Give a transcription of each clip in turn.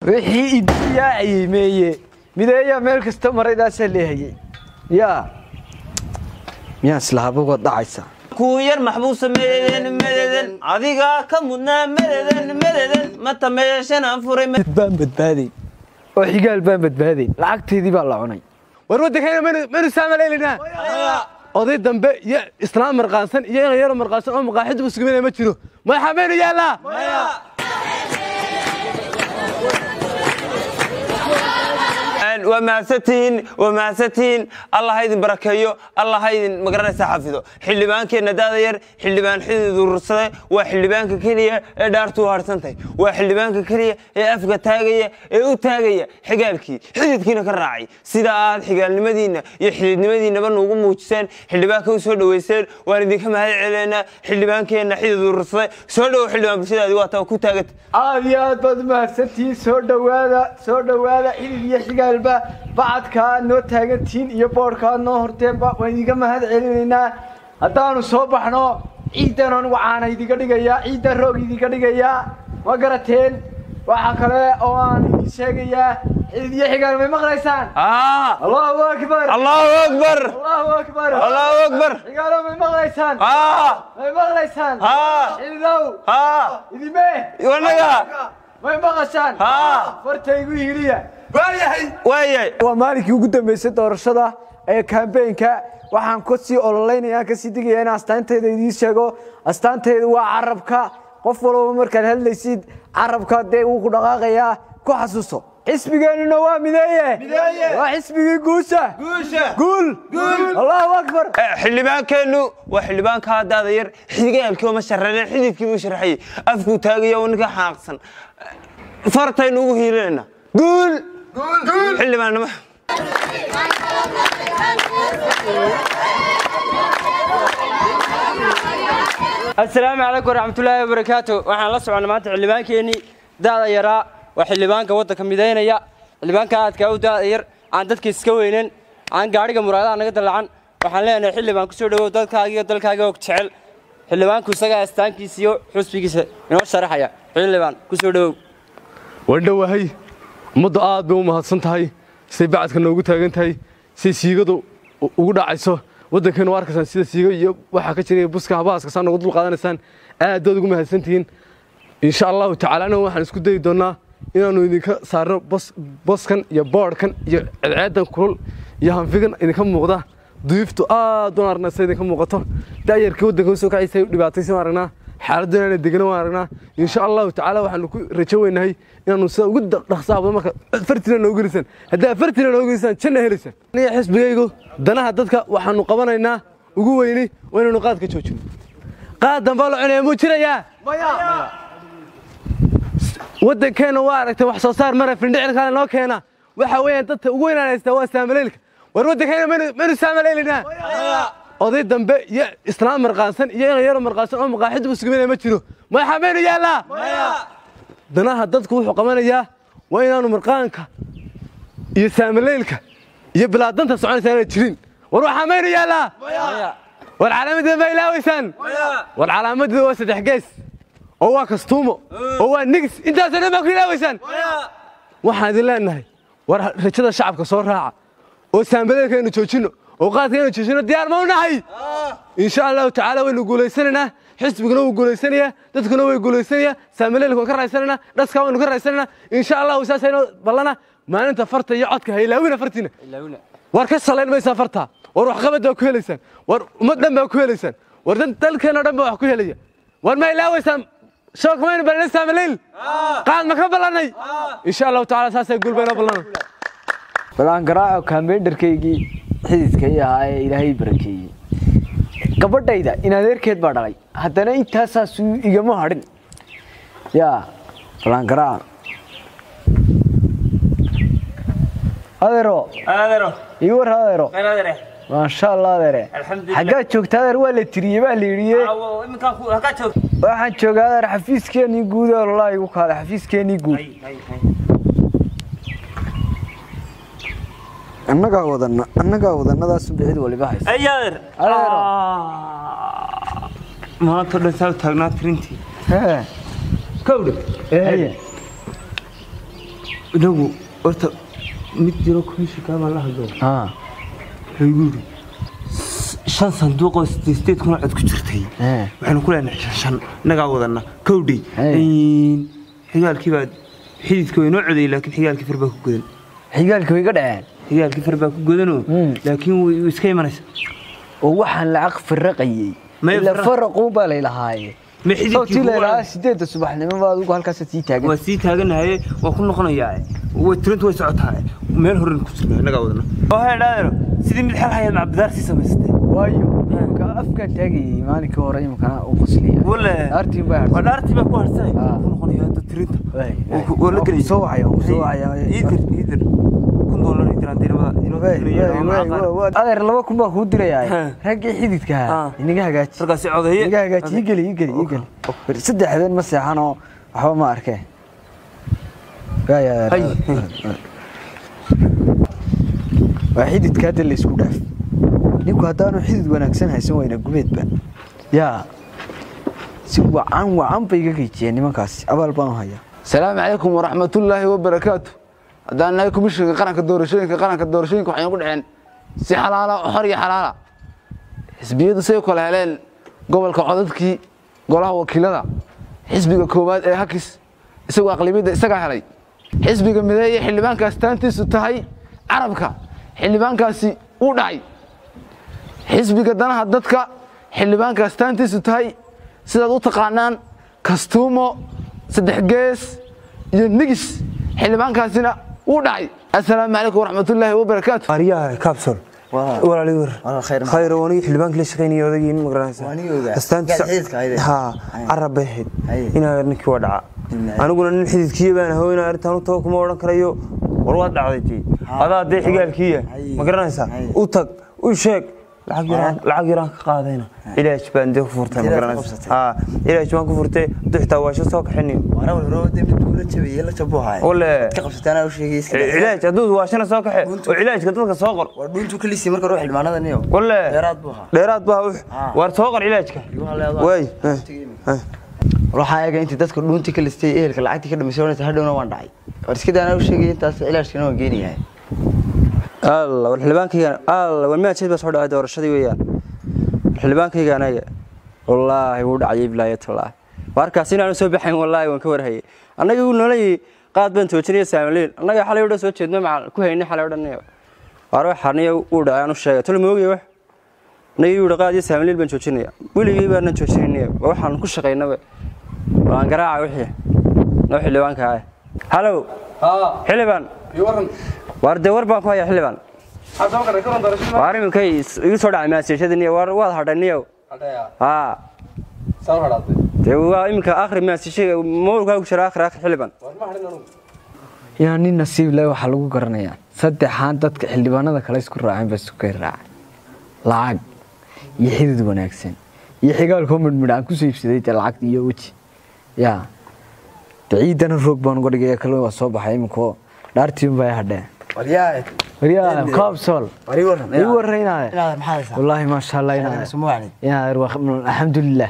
wixii idiyaaciyey meeye mideeyaa meel kasta maraydaasaa leehayey yaa miyaa islahabagood dhacaysa kuu yar maxbuusa mededen mededen adigaa ka mudnaa mededen mededen mata meeshanaan furay baan badbaadayn oo xigaal baan badbaadayn lacagteedii baa la cunay war waddankayna maynu saamaleelinaa oday dambe iyo islaam marqaansan iyo inan yaro marqaansan oo maqaaxiduba sugaminaya ma jiro madaxa maynu yaallaa waa mahadsantihiin waa mahadsantihiin allah ha idin barakeeyo allah ha idin magaranaysa xafido xildhibaankeenna daada yar xildhibaan xidid urursade waa xildhibaanka keliya ee dhaartuu harsantahay waa xildhibaanka keliya ee afka taagaya ee u taagaya xigaalkii xididkiina ka raacay sida aad xigaalnimadiinna iyo xididnimadiinnaba nuugu muujiseen xildhibaanka u soo dhoweyseen waan idinka mahad celeynaa xildhibaankeenna xidid urursade soo dhowo xildhibaan bulshadaadi waa taa ku taaganta aad iyo aad baad umahadsantihiin soo dhowaada soo dhowaada xidid iyo xigaalba bacadka aad noo taagantihiin iyo boodhka aad noo horteenba waan idinka mahad celinaynaa haddaanu soo baxno ciiddan anigu caana idinka dhigayaa ciiddan roog idinka dhigayaa ma garateen waxaa kale oo aan idin sheegayaa xidid iyo xigaal may maqlaysaan allahu akbar allahu akbar allahu akbar allahu akbar xigaalo may maqlaysaan haa may maqlaysaan haa xididow haa idime wanaga may maqashaan haa fartaygu hiliya waayahay waa maalinkii ugu dambeysay doorashada ee kambeynka waxaan kasii ololaynaya kasii digaya in astaanteyda idiin sheego astaanteyda waa carabka qof walba markaad hadlaysid carabka dee wuu ku dhaqaaqayaa ku xasuuso xisbigeennuna waa mideeye waa xisbigii guusha guul allahu akbar xildhibaankeennu waa xildhibaanka daada yar xigaalkii oma sharreyneen xididkii buu sharxayey afkuu taagaya oo ninka xanaaqsan fartaynu ugu hiilinayna guul xildhibaannimo asalaamu calaykum waraxmatullaahi wabarakaatu waxaan la soconnay maanta xildhibaankeenii da'da yaraa waa xildhibaanka waddanka midaynaya xildhibaanka aadkaa u da'da yar aan dadka iska weynan aan gaadhiga muraadaha naga dallacan waxaan leenahay xildhibaan kusoo dhowow dadkaaga iyo dalkaaga og jecel xildhibaanku isagaa astaankiisa iyo xusbigiisa inoo sharaxaya xildhibaan kusoo dhowow wandhowahay ummaddu aad bay u mahadsan tahay siday bacadka noogu taagan tahay siday siigadu ugu dhacayso waddankeennu waa arkaysaan sida siiga iyo waxaa ka jira buska habahaaska saa noogu dul qaadanaysaan aad baad ugu mahadsan tihiin insha allahu tacaala anagu waxaan isku dayi doonnaa inaannu idinka saarno boskan iyo boodhkan iyo ceedceedan kulul iyo hanfigan idinka muuqda duyuftu aad u arnaa sida idinka muuqato da'yarkii waddanka usoo kacaysa u dhibaataysan aragnaa xaaladdu inaana degana waan aragnaa insha allahu tacaala waxaanu ku rajo weynahay inaanu sida ugu dhaqsaha badan marka fartina noogu gelisaan haddii fartina noogu gelisaan janna helaysaan aniga xisbigaygu danaha dadka waxaanu qabanaynaa ugu weyni waa inaanu qaadka joojino qaad dambaa la cunaya muu jirayaa waddankeenna waa aragtay wax soo saar mara findhicilkaale noo keena waxa weeyaan dadka ugu weynaan haystaa waa saamaleylka war waddankeenna maynu saamaleelinaa oday dambe iyo islaam marqaansan iyo inan yaro marqaansan oo maqaaxiduba sugaminaya ma jiro madaxa maynu yaallaa danaha dadku wuxuu qabanayaa waa inaanu marqaanka iyo saamaleylka iyo bilaadanta soconaysa aanay jirin war waxaa maynu yaallaa war calaamadeeda ma ilaawaysaan war calaamadeeda waa saddex gees oo waa kastuumo oo waa nigis intaasoo dhan baa ku ilaawaysaan waxaan idin leenahay war rajada shacabka soo raaca oo saamaleylka aynu joojinno oo qaadka aynu joojinno diyaar ma u nahay insha allahu tacaala waynu guulaysanaynaa xisbiguna wuu guulaysanayaa dadkuna way guulaysanayaa saamaleylka waan ka raaysanaynaa dhaskaa waynu ka raaysanaynaa insha allahu saasayno ballana maalinta farta iyo codka ha ilaawina fartiina war ka salayn maysaa farta war waxqabad baa ku helaysaan war ummad dhan baa ku helaysaan war dalkeenoo dhan baa wax ku helaya war ma ilaawaysaan shook maynu ballanay saamaleyl qaad ma ka ballannay insha allahu tacaala saasay guulbayna ballana balaan garaaco kaambeyndarkaygii xididka i ahaa ee ilaahay barakeeyey gabadhayda in adeerkeed baa dhalay haddana intaasaasuu igama hadhin yaa balaan garaaco adeero adeero ii war adeero adeere maasha allah adeere Alxamdulillah. xaggaad joogta adeer waa la tiriyey baa la yidhiye iminkaan halkaa joog waxaan joogaa adeer xafiiskeenii guud ee ololaa igu kaada xafiiskeenii guud annagaa wadana annagaa wadanadaas bicid waliba haysa ay adeer Adeero. maanta dhan saa u taagnaa tirintii Hee, kowdhe haye. inagu horta mid jiro komishinkaa baan la hadlo haa wuxuu igu yidhi shan sanduuq oo sideed sideed kuna cod ku jirtay ee waxaynu ku leenahay shan shan innagaa wadana kowdhi Hey. xigaalkii baa xididka way noo codayay laakiin xigaalkii far baa ku godan xigaalka way ga dhaceen xigaalkii far baa ku godanoo Mm. laakiin way way iska imanaysa oo waxaan lacag firaqayey May ila firaq- faraquu baa laylahaaye ma xididkii sawtii kugu laylahaa cod- sideedda subaxnimo baa adigu halkaas sii taagan waa sii taaganahaye waa ku noqonayaa way tirintu way socotaa meel horen ku jirna innagaa wadana oo hee dhaadero sidii mid xal hayaad macbudaar sii samaysatay waayo ka afkaan taagayey maalinkii hore imikana u qosliya wale dhaartiin baa waa dhaartii baa ku harsanay Ah. ku noqonayaa hadda tirinta waa la Waa gelay ku soo wacaya, waa ku soo wacaya. iidir iidir kun doolar iidir aan dirimada inoo dirinayaa adeer laba kun baa kuu dirayaa Ha. raggii xididka Ha. ahaa inaga hagaaji markaasi codeeye inaga hagaaji ii geli ii geli ii geli Bari saddex habeen ma seexanoo waxba ma arkeen Ya, ya, ya. Hay. waa xididka hadda la isku dhaaf ninku haddaanu xidid wanaagsan haysan wayna gumeedba yaa si wacan wacan bay iga geejiyeen nimankaasi abaal baan u hayaa السلام عليكم ورحمة الله وبركاته هذا أنا كمشن قرن كدورشين قرن كدورشين كحين يقول عن سي حلالة وحرية حلالة حزبية سيكو الهلال قبل كعددك قولها وكيلة حزبي كوباد إيه هكس سوى أقلبية إسقى علي حزبي مدايا حلبان كاستانتي ستهي عربك حلبان كاسي وداي حزبي دنا هددك حلبان كاستانتي ستهي سيدا دو تقانان كاستومو saddex gees iyo nigis xildhibaankaasina wuu dhacay assalaamu calaykum waraxmatullaahi wabarakaatu aryaha capsule walaali wir khayr wani xildhibaankii la shaqeynayay odagii ma garanaysa ha carab bay ahayd inaa ninkii waa dhaca aniguna nin xididkiiya baan aho inaa arrintaan u tago kuma odhan karayo war waad dhacday tii adaa dee xigaalkiiya ma garanaysaa u tag u sheeg lacag yaraan lacag yaraan ka qaadayna ilaaj baan dee ku furtay ma garanaysa ha ilaaj baan ku furtay haduu xitaa waasho soo kaxinayo wale cilaaj hadduu waashana soo kaxe oo cilaajka dadka soo qor wale dheeraad baa ux waar soo qor cilaajka waay waxaa eega intii dadka dhuunti ka listay ehelka lacagtii ka dhamisay wanaysa hadhowna waan dhacay war iska daana u sheegay intaas cilaashkana waan geenayahay alla war xildhibaankayga alla war maajid baa soo dhacay doorashadii weeyaan war xildhibaankayga anaga wallaahi wuu dhacay bilaayatullah warkaas inaanu soo baxayn wallaahi waan ka warhayay annaga uu noloyi qaad baan toojinaya saamaliin annaga xalay odhan soo jeedno macal ku haynay xalay odhanayo waar wax xarniya uu dhacay aanu sheegay tolo moogaya wax annaga uu qaad iyo saamaliin baan joojinaya weligii baanan joojinaya waa waxaan ku shaqaynaba waan garaaca wixii noo xildhibaanka ah halow xildhibaan waar dee war baan ku hayaa xildhibaan waar iminkay igu soo dhacay maasiishadaniyo waar waad hadhaniyow haa dee waa iminka akhri maasiisha mawlkaa ku jira akhri akhri xildhibaan yaa nin nasiib leh waxaa lagu garanayaa saddexaan dadka xildhibaanada kale isku raaceen baa isku kay raacay lacag iyo xidid wanaagsan iyo xigaalkoo midhmidh aan kusoo iibsaday dee lacag iyo weji yaa de ciidana roog baan uga dhigaya kale waa soo baxay iminkoo dhaartiin baa hadheen waryaa kaabsol ii warraynaade wallaahi maasha allah inaade inaade alxamdulilah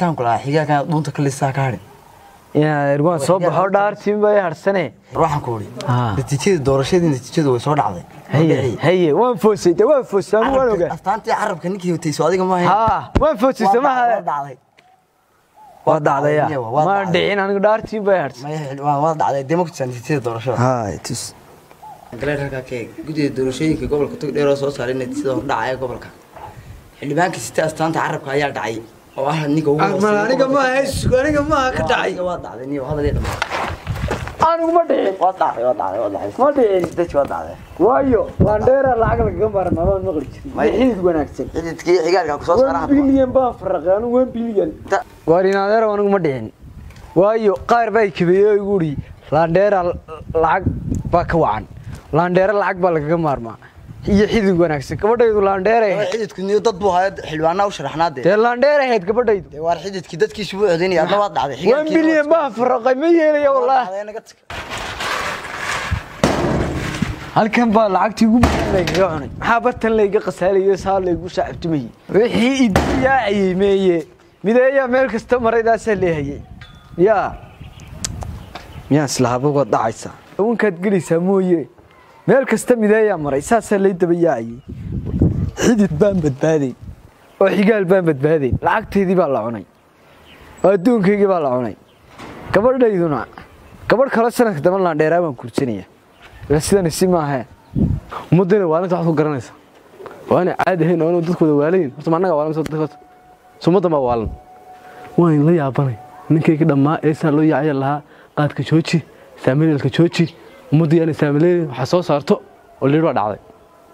inaade waan soo baxo dhaartiin baa hadhsane natiijada doorashadii natiijadu way soo dhacday haye haye waan foosay de waan foosay anigu waan ogaa astaantii carabka ninkii watayso adiga ma haa waan foosay samaha dhacday waa dhacdaya waa maan dhacday. dhicin anigu dhaartiin bay hadhsay waa dhacday dee ma kutusaa natiijada doorashada hay tus galeerka keeg guddiga doorashooyinka gobolka togdheer oo soo saaray natiijada hordhaca ee gobolka xildhibaanka sita astaanta carabka ayaa dhacay oo ah ninka ugu hooseeya aniga gobolka. maaha aniga maaha ka dhacay Adiga waa dhacday niyo hadal iyo dhammaan anigu ma dhicin waa dhacday waa dhacday waa dhacday ma dhicin dadki waa dhacday waayo waan dheera lacag lagaga maarma maan maqli jirin May- xidid wanaagsan xididkii xigaalka ku soo one saaraha bilyan baan faraqay anigu one bilyan waar inaadeer anigu ma dhicin waayo qaar baa kabeeyey oo igu uri laandheera lacag baa ka wacan laandheera lacag baa lagaga maarmaa iyo xidid wanaagsan gabadhaydu laandheeray ahayd xididku niyo dad buu haya xildhibaanaa u sharaxnaa dee dee laandheer ahayd gabadhaydu dee waar xididkii dadkiisu buu codeynaya adna waad dhacday one bilyan baan faraqay ma yeelaya wallaahi dhacday naga tag halkan baa lacagtii ugu badan laygaga cunay maxaa bartan layga qasaalayo saa laygu shaacabtumayey wixii idiyaacayey meeye mideeyaa meel kasta maraydaasaa leehayay yaa miyaan islahaaba waad dhacaysaa wankaad gelaysaa mooye meel kasta mideeyaa maray saasaa lay daba yaacayey xidid baan badbaaday oo xigaal baan badbaaday lacagteydii baa la cunay oo adduunkaygii baa la cunay gabadhayduna gabadh kale sanadka dama laandheeraa baan kursanaya ila sidani si maahe ummaddeena waalinta waxaad ku garanaysaa waa inay caadi ahayn oo inuu dadkooda waalayin horta ma annaga waalan dadka horta summaddan baa waalan waan la yaabanay ninkayga dhammaa eesaa loo yaacaya lahaa qaadka jooji saamileelka jooji ummaddu yaanay saamileelin waxaa soo saarto oo liir baa dhacday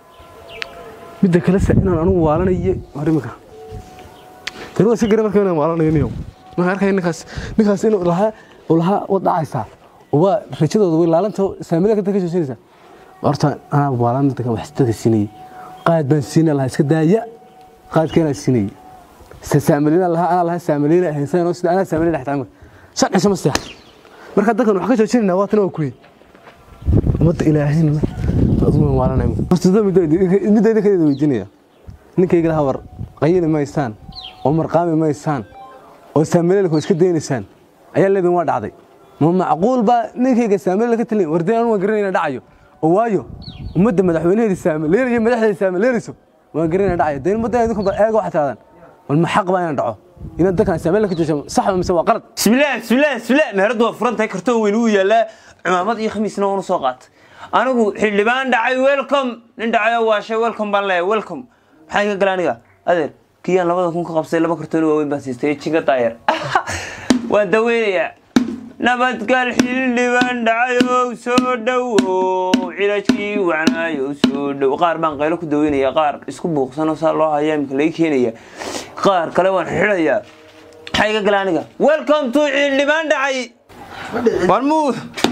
midda kale se inaan anugu waalanayo hor imika tani waa si gara marka inaan waalanayo niyow marka arkaya ninkaas ninkaas inuu lahaa uu lahaa wad dhacaysaa oo waa rajadooda way laalanta saamileelka dadka ka joojinaysaa horta anaa waalan dadka wax dadka siinayay qaad baan siinay lahaa iska daaya qaadkeenaa siinayay saamilina lahaa anaa lahaa saamilina haysanoo sida anaa saamilina xitaa shan cisho ma seexa marka dadkan wax ka joojinayna waa tan waa kuye ummadda ilaahayna adugu waalanay horta midda idinkadeeda weydiinaya ninkayga lahaa war qayili maysaan oo marqaami maysaan oo saamileelka iska daynaysaan ayaa leedin waa dhacday ma macquul baa ninkayga saamileel ka talin wardeen anu waan garanayna dhacayo oo waayo ummadda madaxweynaheeda saamileelayo madaxdeeda saamileelayso waan garanayna dhacayo dee ummadda idinku ba eega waxaa tirahdaan والما حق بقى يندعو إن أنت كان سامع لك جوجم صح ولا مسوى غلط بسم الله بسم الله بسم الله مهرد وفرنت كرتون وينو يلا عمامad iyo khamiisna waan soo qaat anigu xildhibaan dhacay welcome nin dhacay waa shay welcome baan leeyahay welcome maxay ka galaan aniga adeer kiyaan labada kun ka qabsay laba kartoon waaweyn baan siistay jinga daayar waan daweynayaa nabadgal xildhibaan dhacayow soo dhowow cilajkii wacnaayow soo dhow qaar baan qaylo ku daweynaya qaar isku buuqsanoo saa loo hayaa imika laga keenaya qaar kale waan xidhayaa maxay ka gala aniga welcome to xildhibaan dhacay war muu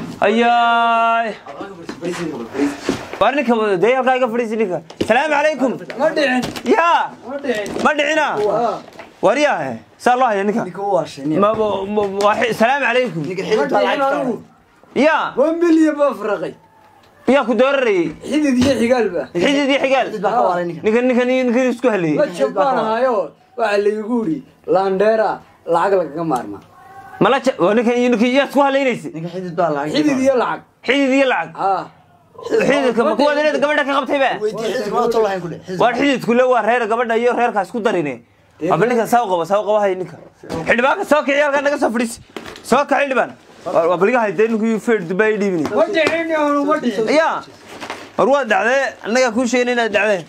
ayaay war ninka dee halkaa iga fadhiisi ninka salaamu calaykum ma dhicin yaa ma dhicina war yaahe saa loo haya ninka Ma- ma- ma- waa- salaamu calaykum ma dhicin anigu yaa waa milyan baa faraqay yaa ku doorarayay xidid iyo xigaalba xidid iyo xigaal ninkan ninkan ninkan isku la hadlayay jab baan ahaayo waxaa laygu yidhi laandheera lacag lagaga maarmaa mala ja- waa ninkan iyo ninkan yaa isku hadlaynaysa xidid iyo lacag xidid iyo lacag ah xididka ma kuwaad inaad gabadha ka qabtay ba waar xididku le waa reer gabadha iyo reerkaa isku darine aba ninkan saa u qaba saa u qaba hay ninka xildhibaanka soo kici halkaa naga soo fadhiisi soo kac xildhibaan waa baliga hay dee ninkii feer dubai dhiibini ma dhicin anu ma dhicin yaa war waa dhacdee annagaa kuu sheegin inaad dhacdeen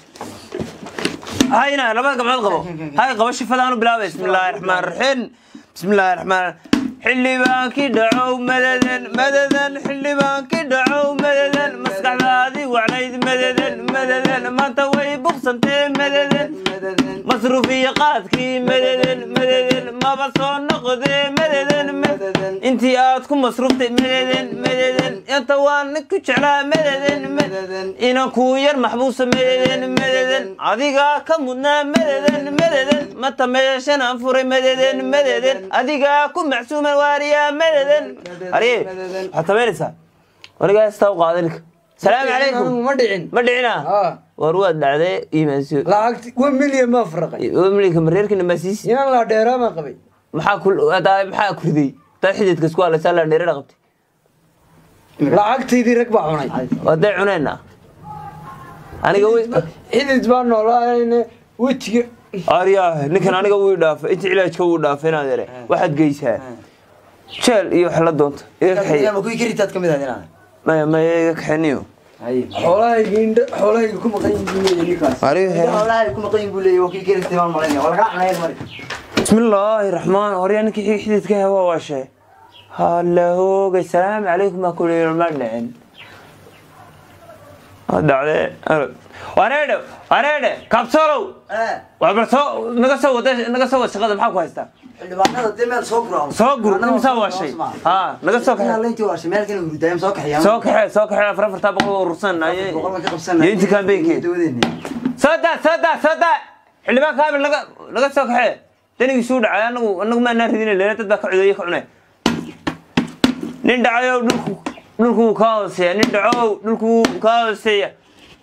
hayna labada gabcood qabo hay qabo shifadaanu bilaabay bismillaahi raxmaan raxiim bismillaahi raxmaan xildhibaankii dhacow madadan madadan xildhibaankii dhacow madadan maskaxdaadii wacnayd madadan madadan maanta way buqsantee madadan masruuf iyo qaadkii madadan madadan maba soo noqdee madadan madadan intii aad ku masruuftay madadan madadan inta waa ninku jeclaa madadan madadan inan kuu yar maxbuusa madadan madadan adigaa ka mudnaa madadan madadan mata meeshan aan furay madadan madadan adigaa ku macsuuma waariyaa madadan ariye waxaad samaynaysaa anigaa istaa u qaada ninka salaamu calaykum ma dhicin ma dhicina ah war waad dhacdee iimaansiyo lacagti waa milyan baa faraqay milika mareerkina maasiisi inaan laandheeraa baan qabay maxaa ku hadaa maxaa ku riday taa xididka isku halaysaa la dheerada qabtay lacagtaydii rag baa cunay waday cunayna aniga wi xidid baa noolaayne wejiga aryaa ninkan aniga wuu dhaafay inta cilaajka wuu dhaafay inaad ere waxaad geysaa jeel iyo wax la doonta iga kaxeeya maya maya iga kaxeeniyo xoolahayga indha xoolahayga ku maqan yihiin ninkaas bismillaahi raxmaan horyaa ninkii xididka hewa waashe halla hoogay salaamu calaykum baa kuli ma dhicin dhacdee wareedhe wareedhe kabsolow waa bal soo naga soo wada naga soo wada shaqada maxaa ku haystaa soo gur imsaa waashay ha naga soo kaxe soo kaxe soo kaxe afar afartaa boqol oo urursan aye iyo intii kambeynkeed soo daa soo daa soo daa xildhibaan kaamil naga naga soo kaxe danigiisuu dhacay anagu anagu maanaa ridina leena dad baa ka codeeye ka cunay nin dhacayow dhulku dhulku wuu kaa hooseeya nin dhacow dhulku wuu kaa hooseeya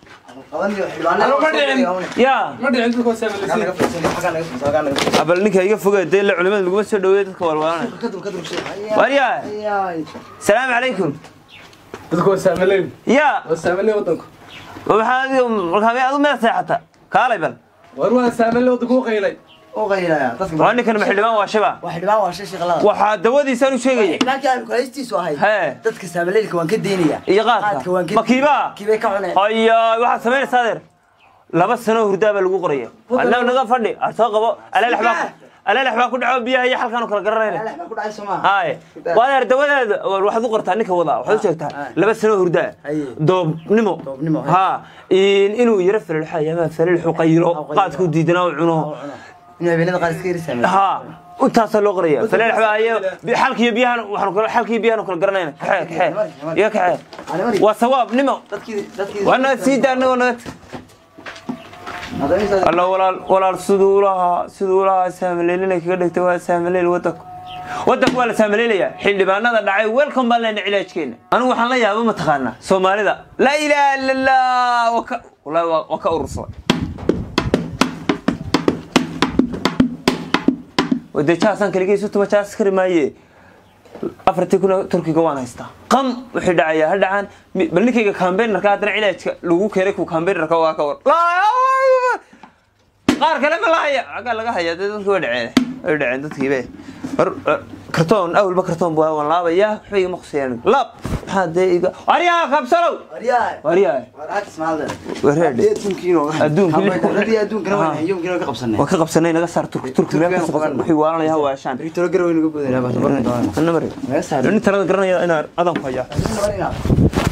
yaa ma dhicin dhulka saamileysiin abal ninka iga fogaa dee la culimada laguma soo dhaweeya dadka walwaalanaya waryaa salaamu calaykum dadku waa saamaleyn yaa waa saamaleyn waddanku maxaa adiga markaa adu meel seexata kaalay bal war waa saamaleyn waddanku u qaylay oo qaylaya dadka waa ninkan ma xildhibaan waa shiba wax dhibaan waa shay shaqalada waxaa dawadiisaan u sheegaya xildhibaankii aan kulaystiisu ahay Hee. dadka saamaleelka waan ka deynaya iyo qaadka waan ma kiibaa kiibay ka cuneen haya waxaad samaynaysaa adeer laba sano hurdaa baa lagu qoraya annaga naga fadhi aad soo qabo alalex baa alalex baa ku dhaco biyaha iyo xalkaan kala garanayna Alaax baa ku dhacay Soomaa haye waa adeer dawadeeda waxaad u qortaa ninka wadaa waxaad u sheegtaa laba sano hurdaa Haye. doobnimo Doobnimo, haye. ha in- inuu yaro falilxaya ama falilxu qaylo qaadku diidanaa u cuno inuu habeenada qaar iska yiri saameel ha intaasaa loo qoraya falilx baa ayo xalkiyo biyahan waxaanu kala xalkiyo biyahan kala garanayna kaxee kaxee iyo kaxee waa sawaab nimo dadkii dadkii waa naga sii daa anagoo naga alla walaal walaal siduu lahaa siduu lahaa saamaleelinay kaga dhigtay waa saamaleil wadanku wadanku waa la saamaleelayaa xildhibaanada dhacay welcome baan leenahay cilaajkeena anigu waxaan la yaaba mataqaanaa soomaalida laa ilaaha illa allah waa ka wallaahi waa waa ka urursaday wade jaasaan kaligay sutuma jaas kari maaye afartii kuna turkiga waan haystaa qam wixii dhacayaa ha dhacaan mi- bal ninkayga kambeynarka haddana cilaajka lagu keenay ku kambeynarka waa ka war Laa- qaar kale ma la haya aggaa laga haya dee dadki way dhaceen way dhaceen dadkiibe war war, kartoon awalba kartoon bu waan laabaya waxba igama khusayaan laab maxaa dee iga waryaa kabsalow Waryahay. waryaa War aad ismaalde. wareedhe Adduunkiina waa- Adduunka lix kun- Haddii adduunkana Ah. waan yomkiina waan ka qabsanay. waan ka qabsanay naga saar turki turki meel ka soo wixii waalanaya ha waashaan Victor Garowe inaga boodayna baa tabarka doonaa. Anna mari Naga saar. nin talada garanaya inaan adan ku hayaa Naga saar.